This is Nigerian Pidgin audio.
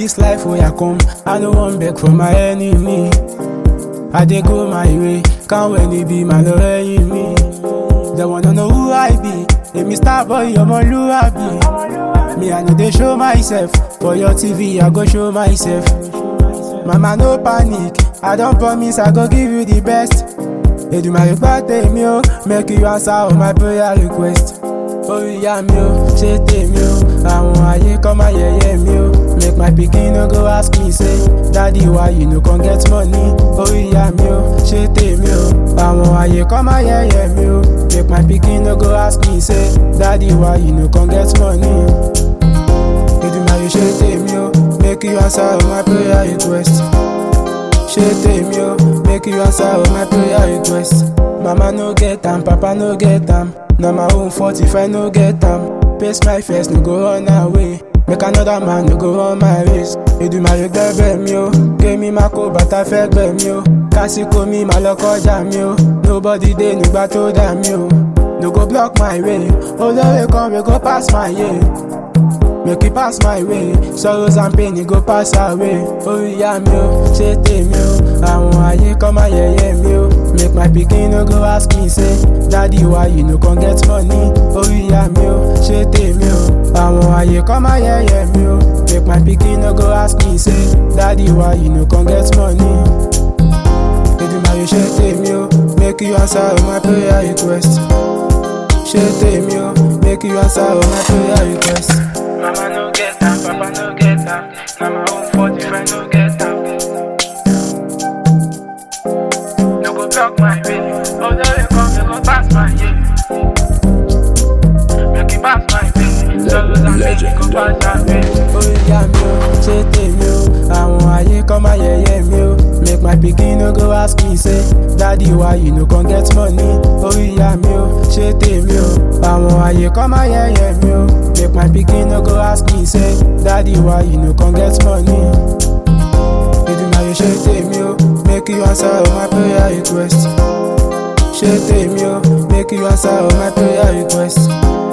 this life wey I come, I no wan beg for my enemy. I dey go my way, can't when it be my lọ́rẹ́yìn mi. They wanna know who I be, èmi star boy ọmọlúwàbí. Me I no dey show myself, for your TV I go show myself. Mama no panic, I don promise I go give you the best. Èdùmàrè gbọ́ tèmi o, make you answer all my prayer request. Orí ìyá mi o, ṣé tèmi o, àwọn ayé kọ́ máa yẹ̀yẹ́ mi o. Make my pikin no go ask me say, daddy why you no come get money? Orí ìyá mi o, ṣé tèmi o, àwọn ayé kọ́ máa yẹ̀yẹ́ mi o. Make my pikin no go ask me say, daddy why you no come get money? Èdùmàrè ṣé tèmi o, make you answer all my prayer request. Ṣé tèmi o, make you answer all my prayer request. Mama no get am, papa no get am. Na my own fault if I no get am. Pace my first, no go run away. Make another man no go run my race. Èdùmàrè gbẹ́bẹ̀ mi o, kémi má kó bàtà fẹ́ gbẹ̀ mi o. Kásìkò mi má lọ kọjá mi o. Nobody dey nígbà tó dà mí o. No go block my way. Olóore kan wey go pass my way. Make it pass my way, sorrows and pain it go pass away. Orí ìyá mi o, ṣé tèmi o, àwọn ayé kọ́ máa yẹ̀yẹ́ mi o. Make my pikin no go ask me say, daddy why you no come get money? Orí ìyá mi o, ṣé tèmi o, àwọn ayé kọ́ máa yẹ̀yẹ́ mi o. Make my pikin no go ask me say, daddy why you no come get money? Èdùmàrè ṣé tèmi o, make you answer all my prayer request. Ṣé tèmi o, make you answer all my prayer request. Mama no get am, papa no get am. Na my own fault if I no get am. No go block my way. Although you come, you go pass my way. Make it pass my way. Sorrows and pain, you go pass my way. Orí ìyá mi o, ṣé tèmi o, àwọn ayé kọ́ máa yẹ̀yẹ́ mi o. Make my pikin no go ask me say, daddy why you no come get money? Orí ìyá mi o, ṣé tèmi o, àwọn ayé kọ́ máa yẹ̀yẹ́ mi o. Make my pikin no go ask me say, daddy why you no come get money? Èdùmàrè ṣé tèmi o, make you answer all my prayer request. Ṣé tèmi o, make you answer all my prayer request.